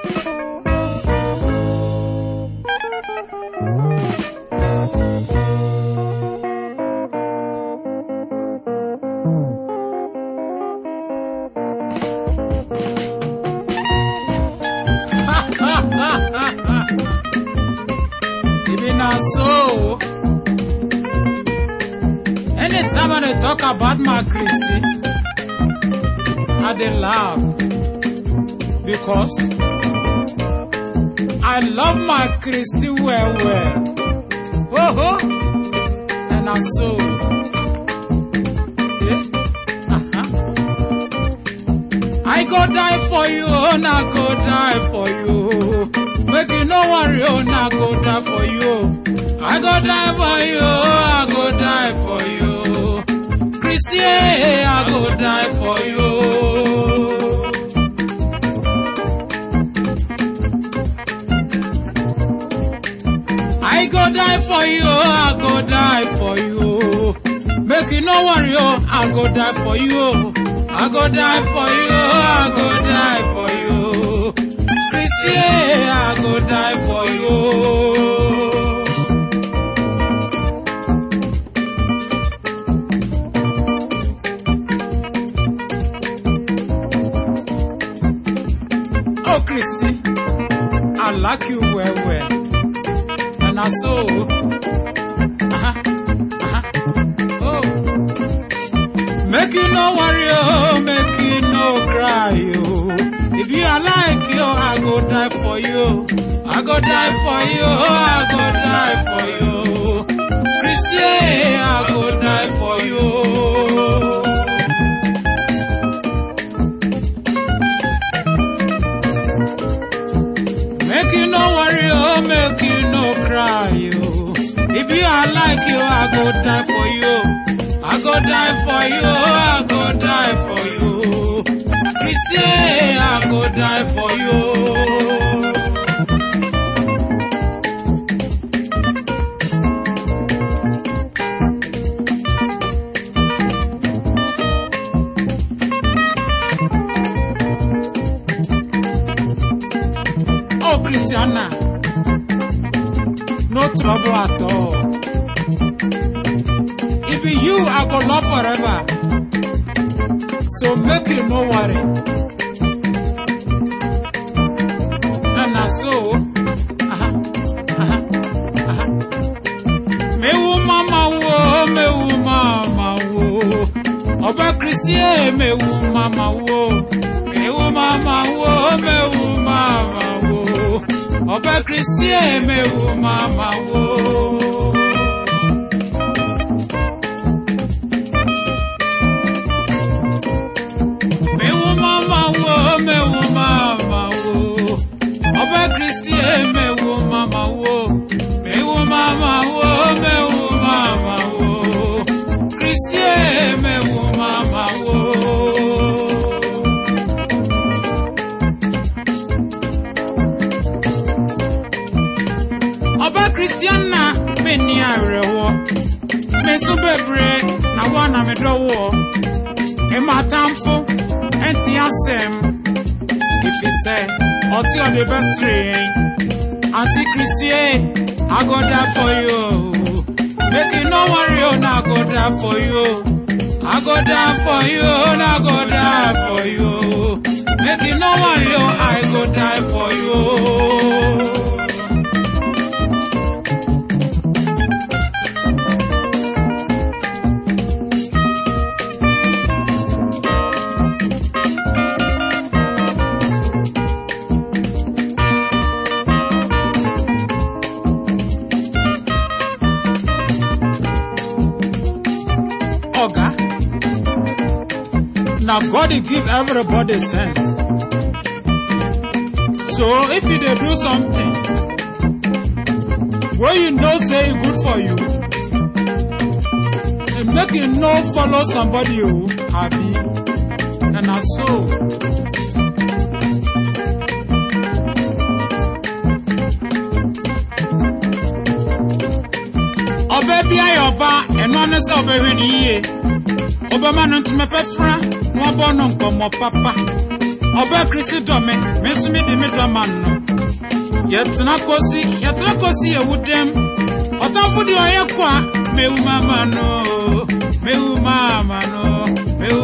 Even na so. Anytime I dey talk about my Christy, I dey laugh because I love my Christy well well. Oh, oh. and na so. Yeah. Uh-huh. I go die for you, oh, na go die for you. Make you no worry, oh, na go die for you. I go die for you, oh, I go die for you. Christy, I go die for you. I go die for you, oh, I go die for you. Make you no worry, oh, I go die for you. I go die for you, oh, I go die for you. Christy, I go die for you. Oh, Christy, I like you well, well. And I so. Uh-huh, uh-huh. Oh. Make you no worry, oh, make you no cry, oh. If you are like you, I go die for you. I go die for you, I go die for you. Christy, I go die for you. Make you no worry, oh, make you no cry, oh. If you are like you, I go die for you. I go die for you, I go die for you. Christy, I go die for you. Oh, Christiana, no trouble at all. If be you, I go love forever. So make you no worry. And na so, uh-huh, uh-huh, uh-huh. Me wo mama wo, me wo mama wo. Ọba Christie, me wo mama wo. Me wo mama wo, me wo mama wo. Ọba Christie, me wo mama wo. Mewu mama wo, mewu mama wo. Ọbẹ̀ Kristi ẹ mewu mama wo. Mewu mama wo, mewu mama wo. Kristi ẹ mewu mama wo. Ọbẹ̀ Kristiana mi ní àrẹ̀wọ̀. Mi sún bèbèrè na wọ́n na mi dọ́wọ́. Ìmọ̀ àtàǹfò ẹ̀ǹtì àsẹ̀m. Ìfisẹ́ ọtí ọ̀dẹ̀ bẹ́ sèrè yẹn. Àǹtí Kristié, I go die for you. Make you no worry, oh, na I go die for you. I go die for you, na I go die for you. Make you no worry, oh, I go die for you. Oga. Now God dey give everybody sense. So if you dey do something wey you know say e good for you, eh, make you no follow somebody o, abi? Na na so. Ọbẹ̀ bí ayọ̀ ọba ẹ̀nu ọ́nẹ́ sẹ́ ọbẹ̀ hwẹ́ ni yíye. Ọbẹ̀ ma no ntoma pẹ́fra na wabọ́ no nkọ̀mọ̀ papa. ɔbaa kirisi dɔ me me nso me de me dɔ ma no yɛtena kosi yɛtena kosi ewu dɛm ɔtamfo deɛ ɔyɛ kɔ a mewu mama no mewu mama no mewu